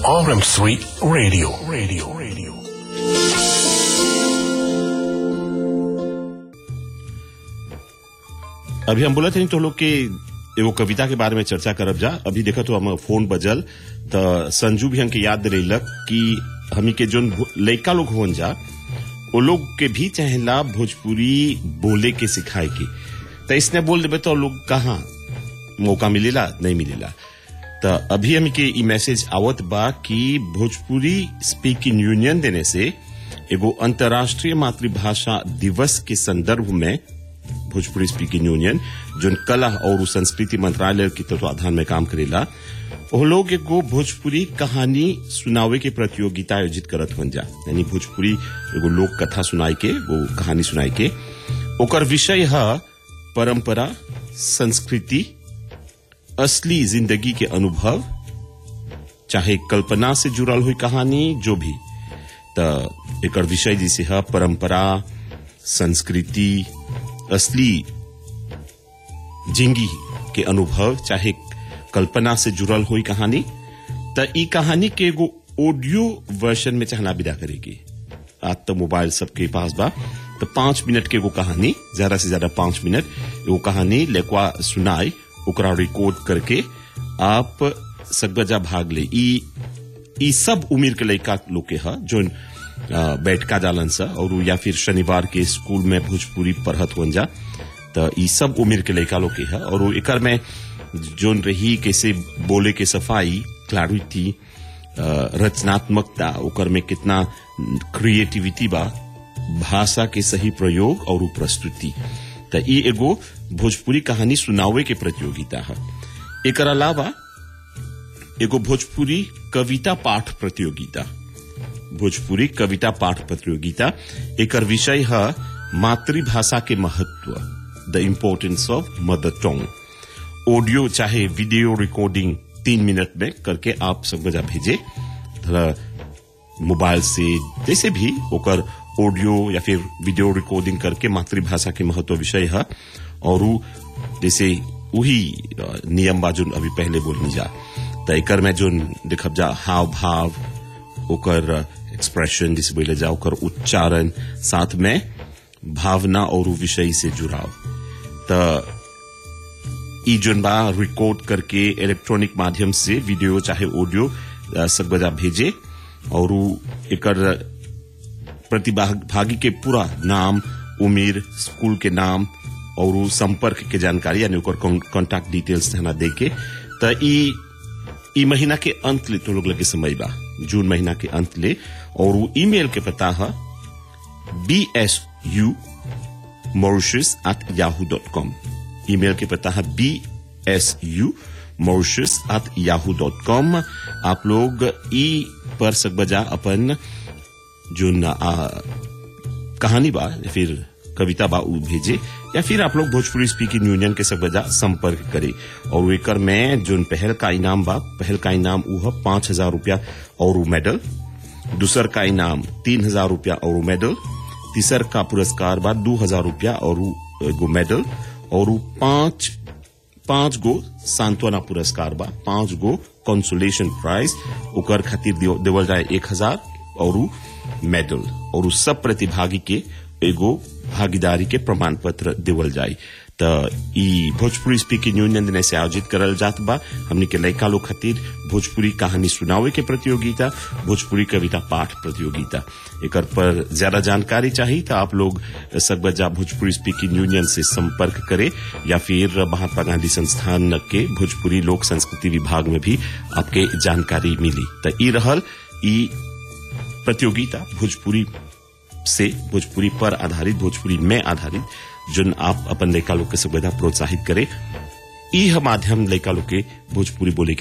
RM3 Radio. Radio. Radio. अभी हम बोलत हनी तो लोग के एगो कविता के बारे में चर्चा करब जा अभी देखा तो हम फोन बजल त संजू भी हमके याद दिलैलक कि हमी के जोन भो- लइका लोग होन जा वो लोग के भी चाहेला भोजपुरी बोले के सिखाए के त इसने बोल देबे तो लोग कहाँ मौका मिलेला नहीं मिलेला त अभी हमी के ई मैसेज आवत बा कि भोजपुरी स्पीकिंग यूनियन देने से एगो अंतर्राष्ट्रीय मातृभाषा दिवस के संदर्भ में भोजपुरी स्पीकिंग यूनियन जोन कला और संस्कृति मंत्रालय के तत्वाधान में काम करेला वो लोग एगो भोजपुरी कहानी सुनावे के प्रतियोगिता आयोजित करत होन जा यानी भोजपुरी एगो लोक कथा सुनाई के वो कहानी सुनाई के ओकर विषय है परंपरा संस्कृति असली जिंदगी के अनुभव चाहे कल्पना से जुड़ल हुई कहानी जो भी त एकर विषय जैसे है परंपरा संस्कृति असली जिंदगी के अनुभव चाहे कल्पना से जुड़ल हुई कहानी त ई कहानी के एगो ऑडियो वर्जन में चाहना विदा करेगी आज तो मोबाइल सबके पास बा तो पांच मिनट के एगो कहानी ज्यादा से ज्यादा पांच मिनट एगो कहानी लेकवा सुनाई ओकरा रिकॉर्ड करके आप सकबजा भाग ले ई ई सब उम्र के लड़का लोग के ह जोन अ, बैठका जालन सा और या फिर शनिवार के स्कूल में भोजपुरी पढ़त होन जा त ई सब उम्र के लड़का लोग के है और वो एकर में जोन रही कैसे बोले के सफाई क्लैरिटी रचनात्मकता ओकर में कितना क्रिएटिविटी बा भाषा के सही प्रयोग और उ प्रस्तुति त ई एगो भोजपुरी कहानी सुनावे के प्रतियोगिता है एकर अलावा एगो भोजपुरी कविता पाठ प्रतियोगिता भोजपुरी कविता पाठ प्रतियोगिता एकर विषय है मातृभाषा के महत्व the importance of mother tongue audio चाहे वीडियो रिकॉर्डिंग तीन मिनट में करके आप सब बजा भेजे थोड़ा मोबाइल से जैसे भी ओकर ऑडियो या फिर वीडियो रिकॉर्डिंग करके मातृभाषा के महत्व विषय है और उ जैसे वही अ, नियम बा जोन अभी पहले बोलनी जा त एकर में जोन देखब जा हाव भाव ओकर एक्सप्रेशन जिसे बोले जा ओकर उच्चारण साथ में भावना और उ विषय से जुड़ाव त ई जोन बा रिकॉर्ड करके इलेक्ट्रॉनिक माध्यम से वीडियो चाहे ऑडियो अ, सब बजा भेजे और उ एकर प्रतिभागी के पूरा नाम उम्र स्कूल के नाम और उ संपर्क के जानकारी यानी ओकर कॉन्टैक्ट डिटेल्स हना दे के त ई ई महीना के अंत ले तो लोग लगे समय बा जून महीना के अंत ले और उ ईमेल के पता है B S U Mauritius at Yahoo dot com email के पता है B S U Mauritius at Yahoo dot com आप लोग ई पर सकबजा अपन जोन आ, कहानी बा या फिर कविता बा उ भेजे या फिर आप लोग भोजपुरी स्पीकिंग यूनियन के सब बजा संपर्क करे और एकर में जोन पहल का इनाम बा पहल का इनाम उ है पांच हजार रूपया और उ मेडल दूसर का इनाम तीन हजार रूपया और उ मेडल तीसर का पुरस्कार बा दू हजार रूपया और उ एगो मेडल और उ पांच पांच गो सांत्वना पुरस्कार बा पांच गो कंसोलेशन प्राइज ओकर खातिर दियो- देवल जाए एक हजार और उ मेडल और उ सब प्रतिभागी के एगो भागीदारी के प्रमाण पत्र देवल जाए त ई भोजपुरी स्पीकिंग यूनियन दिने से आयोजित करल जात बा हमनी के लइका लोग खातिर भोजपुरी कहानी सुनावे के प्रतियोगिता भोजपुरी कविता पाठ प्रतियोगिता एकर पर ज्यादा जानकारी चाहिए तो आप लोग सकबजा भोजपुरी स्पीकिंग यूनियन से संपर्क करे या फिर महात्मा गांधी संस्थान के भोजपुरी लोक संस्कृति विभाग में भी आपके जानकारी मिली तो ई रहल ई प्रतियोगिता भोजपुरी से भोजपुरी पर आधारित भोजपुरी में आधारित जोन आप अपन लड़का लोग के सुविधा प्रोत्साहित करे ई ह माध्यम लड़का लोग के भोजपुरी बोले के